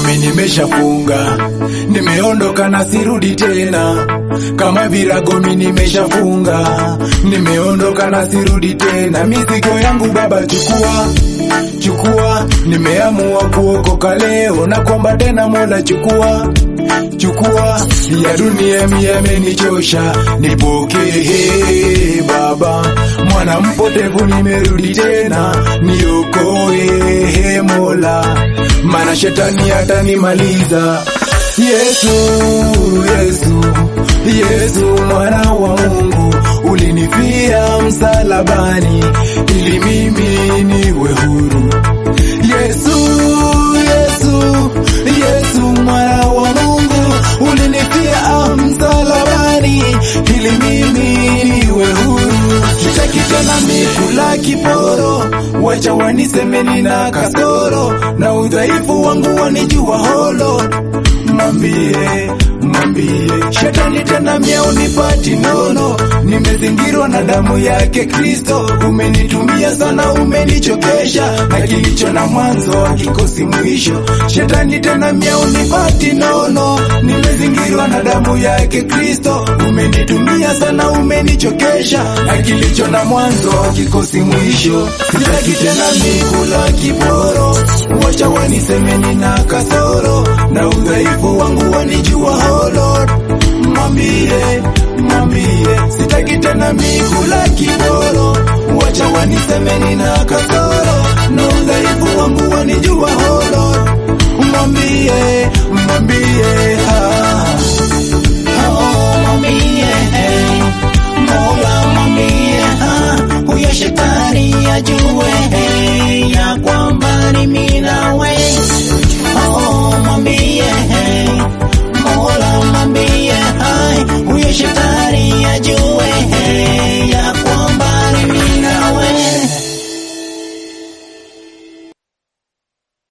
mimi nimeshafunga, nimeondoka na sirudi tena, kama virago mimi nimeshafunga, nimeondoka na sirudi tena, mizigo yangu Baba chukua chukua, nimeamua kuokoka leo na kwamba tena Mola chukua chukua, ya dunia mimi yamenichosha, nipokee Baba, mwana mpotevu nimerudi tena, niokoe Mola, maana shetani atanimaliza. Yesu, Yesu, Yesu mwana wa Mungu, ulinifia msalabani ili mimi niwe huru. Yesu, Yesu, Yesu mwana wa Mungu, ulinifia msalabani ili mimi niwe huru. Sitaki tena mikula kiporo, wacha waniseme nina kasoro na udhaifu wangu wanijua holo mwambie mwambie shetani tena mia unipati nono, nimezingirwa na damu yake Kristo. Umenitumia sana, umenichokesha, na kilicho na mwanzo hakikosi mwisho. Shetani tena mia unipati nono, nimezingirwa na damu yake Kristo. Umenitumia sana, umenichokesha, na kilicho na mwanzo hakikosi mwisho. Sitaki tena mikula kiporo, wacha waniseme nina kasoro na udhaifu wangu wanijua oh Lord, mwambie mwambie, sitaki tena mikula kiboro, wacha waniseme nina kasoro na udhaifu wangu wanijua oh Lord, mwambie mwambie ah, oh, mwambie eh, Mola mwambie ah, huyo shetani ajue